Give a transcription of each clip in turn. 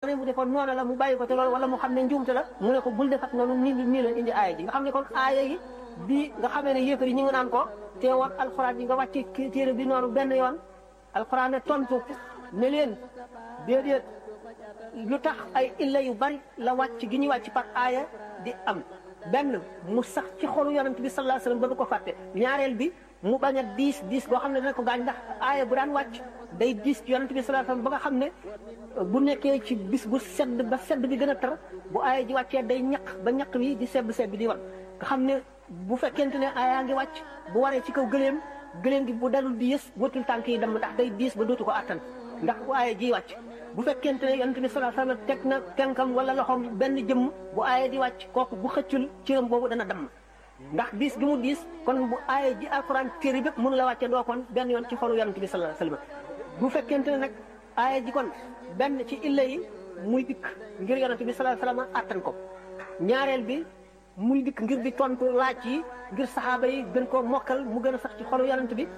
après mu defoon noonu la mu bàyyi ko te loolu wala mu xam ne njuumte la mu ne ko bul defat noonu nii nii la indi aaya ji nga xam ne kon aaya yi bi nga xamee ne yéefar yi ñu ngi naan ko teewoon alxuraan yi nga wàcce téere bi noonu benn yoon alxuraan ne tontu ne leen déedéet lu tax ay illa yu bari la wàcc gi ñuy wàcc par aaya di am benn mu sax ci xolu yonent bi sallallahu alayhi wasallam ba du ko fàtte ñaareel bi mu bañ a diis diis boo xam ne dana ko gaañ ndax aaya bu daan wàcc day diis ci yonent bi sallallahu alayhi wasallam ba nga xam ne bu nekkee ci bis bu sedd ba sedd bi gën a tar bu aaya ji wàccee day ñaq ba ñaq bi di sebb sebb di wan nga xam ne bu fekkente ne aayaa ngi wàcc bu waree ci kaw gëléem gëléem gi bu dalul di yës wëtul tànk yi dem ndax day diis ba dootu ko attan ndax bu aaya ji wàcc bu fekkente ne yonent bi sallallahu alayhi wasallam teg na tenkam wala loxoom benn jëmm bu aaya di wàcc kooku bu xëccul cëram boobu dana damm ndax diis gi mu diis kon bu aaya ji alquran téere bépp mënu la wàcce doo kon benn yoon ci xolu yonent bi sallallahu alayhi wasallam bu fekkente ne nag aaya ji kon benn ci illa yi muy dikk ngir yonent bi sallallahu alayhi wasallam attan ko ñaareel bi muy dikk ngir di tontu laaj yi ngir saxaaba yi gën koo mokkal mu gën a sax ci xolu yonent bi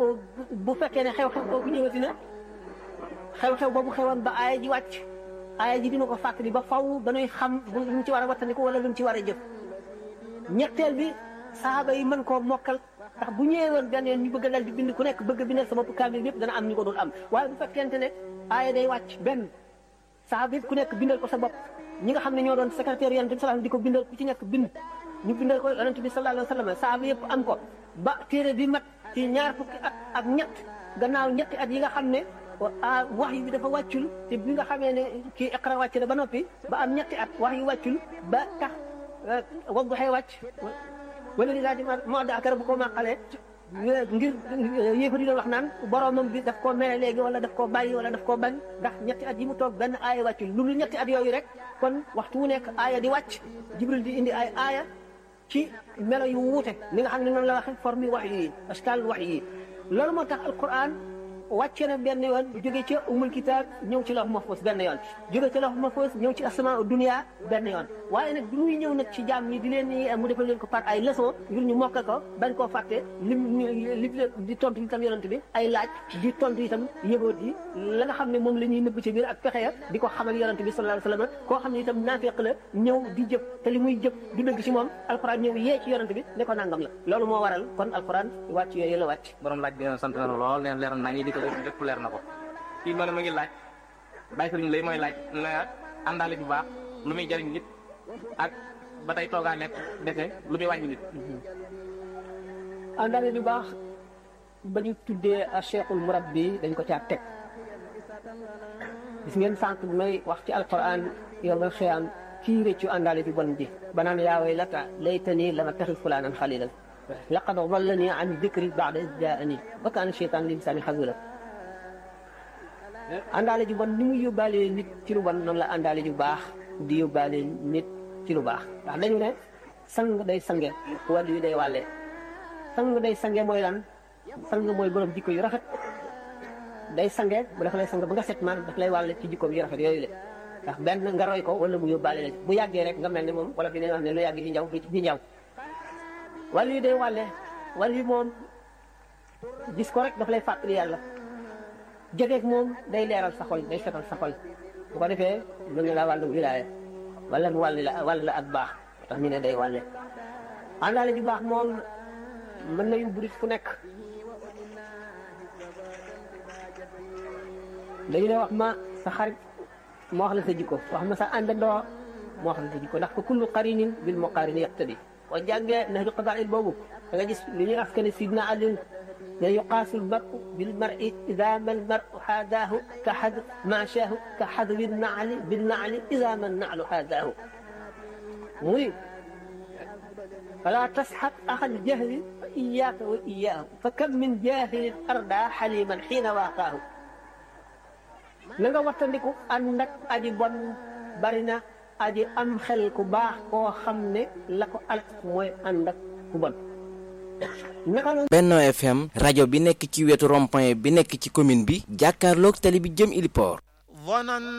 bu fekkee ne xew-xew boobu ñëwati na xew-xew boobu xewoon ba aaya ji wàcc aaya ji dina ko fàttali ba faw dañuy xam lu mu ci war a wattandiku wala lu mu ci war a jëf ñetteel bi saxaaba yi mën koo mokkal ndax bu ñëwee woon benn yoon ñu bëgg a dal di bind ku nekk bëgg a bindal sa bopp kaamil yëpp dana am ñu ko dul am waaye bu fekkente ne aaya day wàcc benn saxaaba yëpp ku nekk bindal ko sa bopp ñi nga xam ne ñoo doon secrétaire yonent bi sallallahu di ko bindal ku ci nekk bind ñu bindal ko yonent bi sallallahu alayhi wasallam saxaaba yëpp am ko ba téere bi mat ci ñaar fukki at ak ñett gannaaw ñetti at yi nga xam ne wax yi bi dafa wàccul te bi nga xamee ne kii iqra wàcc na ba noppi ba am ñetti at wax yi wàccul ba tax wadduxee wàcc wala li daal di moo daakara bu ko màqalee ngir yéefa di doon wax naan boromam bi daf koo mere léegi wala daf koo bàyyi wala daf koo bañ ndax ñetti at yi mu toog benn aaya wàccul lu dul ñetti at yooyu rek kon waxtu wu nekk aaya di wàcc jibril di indi ay aaya ci melo yu wuute li nga xam ne noonu la waxe forme wax yi askal wax yi loolu moo tax alquran wàcce na benn yoon jóge ca umul kitaab ñëw ci lawh mahfuz benn yoon jóge ca lawh mahfuz ñëw ci asmaa dunia benn yoon waaye nag bi muy ñëw nag ci jaam ñi di leen ni mu defal leen ko par ay leçon ngir ñu mokkal ko bañ koo fàtte lim li di tontu itam yonent bi ay laaj di tontu itam yëgoot yi la nga xam ne moom la ñuy nëbb ci biir ak pexe ya di ko xamal yonent bi sallallahu alayhi wasallam koo xam ne itam naafeq la ñëw di jëf te li muy jëf du dëgg ci moom alquran ñëw yee ci yonent bi ne ko nangam la loolu moo waral kon alquran wàcc yooyu la wàcc borom laaj bi sant na lool leen leeral nañ di ko lépp leer na ko kii ma ne ma ngi laaj bàyyi sëriñ lay mooy laaj la àndaale bu baax lu muy jariñ nit ak ba tey toogaa nekk dese lu muy wàññi nit àndaale bu baax ba ñu tuddee a cheikhul murabbi dañ ko caa teg gis ngeen sànq bi may wax ci alquran yowmal xiyaam kii réccu àndaale bi bon ji ba naan yaa waylata laytani lam attaxid fulaanan xalilan laqad dallani an dikri ba'da iz jaa'ani wa kaana shaytaan li insaani xazula àndaale ju bon ni muy yóbbaale nit ci lu bon noonu la àndaale ju baax di yóbbaale nit ci lu baax ndax dañu ne sang day sange wàllu yu day wàlle sang day sange mooy lan sang mooy borom jikko yu rafet day sange bu dafa lay sang ba nga set man daf lay wàlle ci jikkoom yu rafet yooyu le ndax benn nga roy ko wala mu yóbbaale la bu yàggee rek nga mel ne moom wala fi ne wax ne lu yàgg ci njaw ci njaw wàllu yu day wàlle wàllu yu moom gis ko rek daf lay fàttali yàlla jegeeg moom day leeral sa xol day setal sa xol bu ko defee mën na la wàllu wilaaya wala mu wàll la wàll la ak baax tax ñu ne day wàlle àndaale ju baax moom mën na yóbbu nit fu nekk dañu ne wax ma sa xarit moo wax la sa jikko wax ma sa àndandoo moo wax la sa jikko ndax fa kullu qarinin bil muqarini yaqtadi boo jàngee nahju qadaa'il boobu da nga gis li ñuy askane sidna Ali ne yuqaasu lmaru bilmari ida ma lmaru haadaahu ka xad maachaahu ka xadwi naali binnaali ida ma naalu haadaahu muy fala tasxab axa ljahli fa iyaaka wa iyaahu fa kam min jaahilin arda xaliman xiina waaqaahu na nga wattandiku ànd ak aji bon bari na aji am xel ku baax koo xam ne la ko alak mooy ànd ak ku bon Benno FM rajo bi nekk ci wetu rond-point bi nekk ci commune bi jàkkaarloog tali bi jëm Iliport